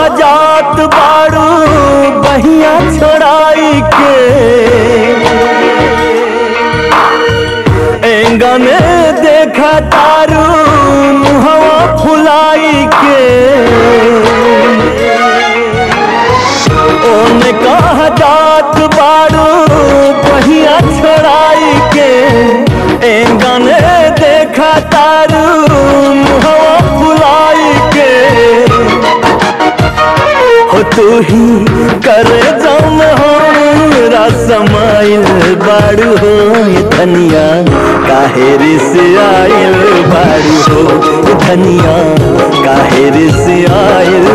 जात बारू बहिया छोड़ाई के एंगा में देखा तारू मुहवा फुलाई के ओने कहा जात बारू बहिया छोड़ाई के एंगा में देखा तारू मुहवा फुलाई के हो तू ही करे जम हमरा समाइल बाड़ू हो ये धनिया काहे से आइल बाड़ू हो ये धनिया काहे से आइल